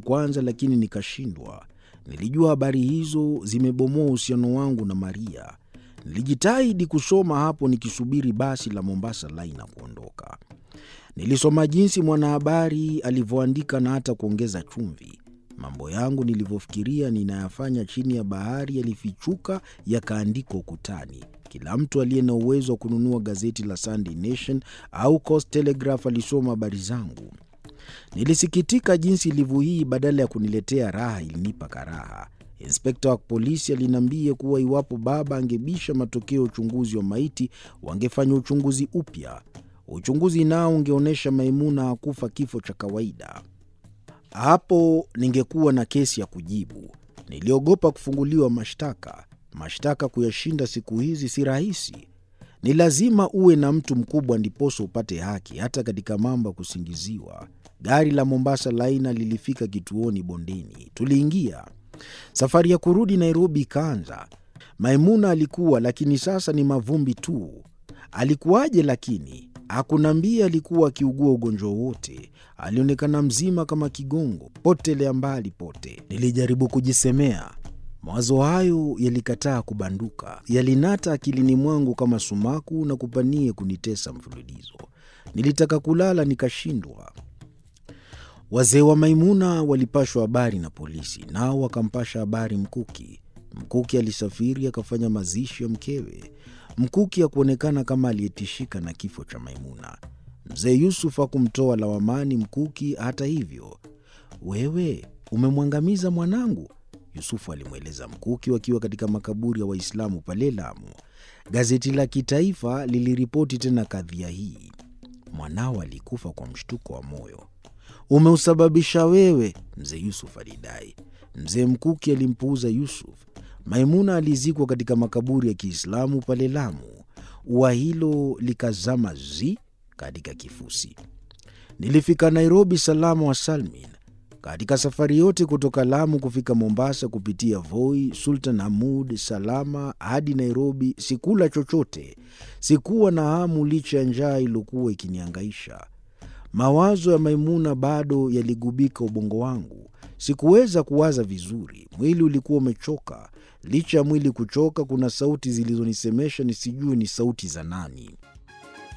kwanza, lakini nikashindwa. Nilijua habari hizo zimebomoa uhusiano wangu na Maria. Nilijitahidi kusoma hapo nikisubiri basi la Mombasa Line na kuondoka. Nilisoma jinsi mwanahabari alivyoandika na hata kuongeza chumvi. Mambo yangu nilivyofikiria ninayafanya chini ya bahari yalifichuka yakaandikwa ukutani. Kila mtu aliye na uwezo wa kununua gazeti la Sunday Nation au Coast Telegraph alisoma habari zangu. Nilisikitika jinsi ilivyo hii, badala ya kuniletea raha ilinipa karaha. Inspekta wa polisi aliniambia kuwa iwapo baba angebisha matokeo ya uchunguzi wa maiti, wangefanya uchunguzi upya. Uchunguzi nao ungeonyesha Maimuna hakufa kifo cha kawaida. Hapo ningekuwa na kesi ya kujibu. Niliogopa kufunguliwa mashtaka. Mashtaka kuyashinda siku hizi si rahisi. Ni lazima uwe na mtu mkubwa ndiposa upate haki, hata katika mambo ya kusingiziwa. Gari la Mombasa Laina lilifika kituoni Bondeni. Tuliingia. Safari ya kurudi Nairobi ikaanza. Maimuna alikuwa, lakini sasa ni mavumbi tu. Alikuwaje? Lakini hakunambia alikuwa akiugua ugonjwa wote. Alionekana mzima kama kigongo, potelea mbali pote. Nilijaribu kujisemea, mawazo hayo yalikataa kubanduka, yalinata akilini mwangu kama sumaku na kupanie kunitesa mfululizo. Nilitaka kulala nikashindwa. Wazee wa Maimuna walipashwa habari na polisi, nao wakampasha habari Mkuki. Mkuki alisafiri akafanya mazishi ya mkewe. Mkuki hakuonekana kama aliyetishika na kifo cha Maimuna. Mzee Yusuf hakumtoa lawamani Mkuki. Hata hivyo, wewe umemwangamiza mwanangu, Yusufu alimweleza Mkuki wakiwa katika makaburi ya Waislamu pale Lamu. Gazeti la kitaifa liliripoti tena kadhia hii. Mwanao alikufa kwa mshtuko wa moyo. Umeusababisha wewe, mzee Yusuf alidai. Mzee Mkuki alimpuuza Yusuf. Maimuna alizikwa katika makaburi ya Kiislamu pale Lamu. Ua hilo likazama zi katika kifusi. Nilifika Nairobi salama wa salmin. Katika safari yote kutoka Lamu kufika Mombasa kupitia Voi, Sultan Hamud, Salama hadi Nairobi, sikula chochote. Sikuwa na hamu licha ya njaa iliyokuwa ikiniangaisha. Mawazo ya Maimuna bado yaligubika ubongo wangu. Sikuweza kuwaza vizuri, mwili ulikuwa umechoka. Licha ya mwili kuchoka, kuna sauti zilizonisemesha nisijue ni sauti za nani.